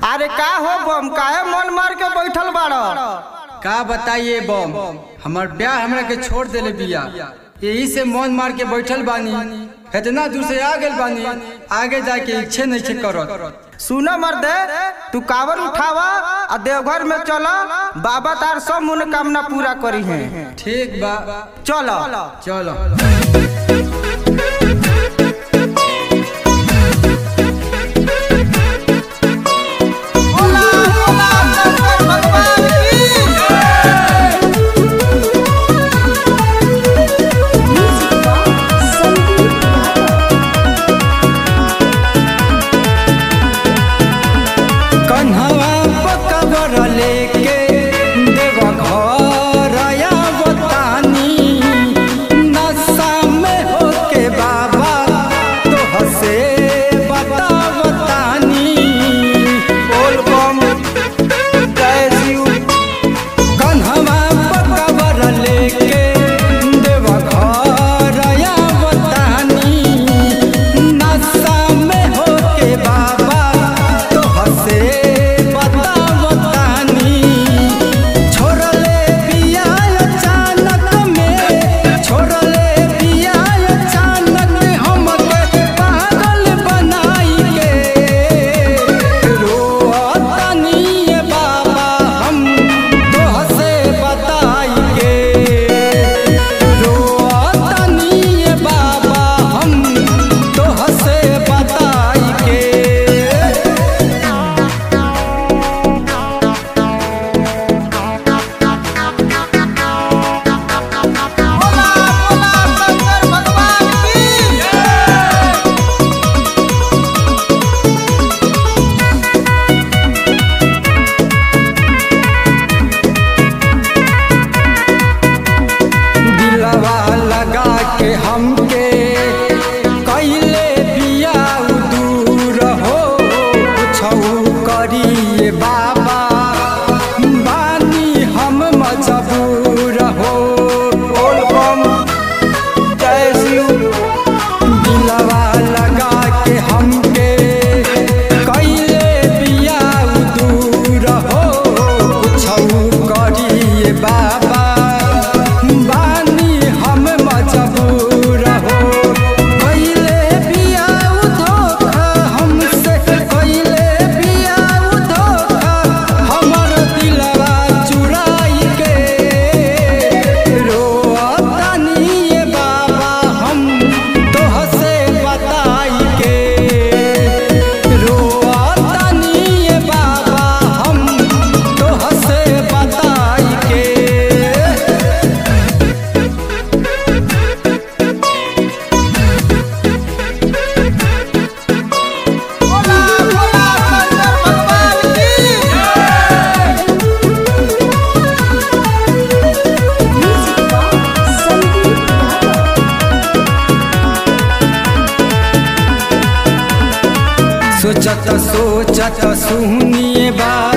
अरे का हो बम काहे मन मार के बैठल बाड़ का बताइए बम हमार ब्याह हमरा के छोड़ देले बिया यही से मन मार के बैठल बानी इतना दूर से आ गेल बानी आगे जाके इच्छे नहीं के करत सुन मर्दे तू कावर उठावा आ देवघर में चला बाबा तार सब मनोकामना पूरा करी है ठीक बा चलो चलो कन्हवा पकबर लेके देव घर बतानी नशा में होके बाबा तो हसे बतावतानी बोल बम जय शिव कन्हवा पकबर लेके देव घर बतानी नशा में होके बाबा तो हसे बतावतानी छोड़ले बिया अचानक में छोड़ले बिया अचानक हमके पागल बनाई के रोतानी ये बाबा हम तोहसे बताई के रोतानी ये बाबा हम तोहसे बताई के दिलवा लगा के हमके कैले बिया दूर हो छऊ करिए बाबा बानी हम मजबूर हो बोल बम जय शिव दिलवा लगा के हमके कैले बिया दूर हो छऊ करिए बाबा बानी हम मजबूर हो कैले बिया धोखा हमसे कैले बिया धोखा हमर दिलवा चुराई के रोतानी ये बाबा हम तोहसे बताई के रोतानी ये बाबा हम तोहसे बताई के सोचत सोचत सुनिए बा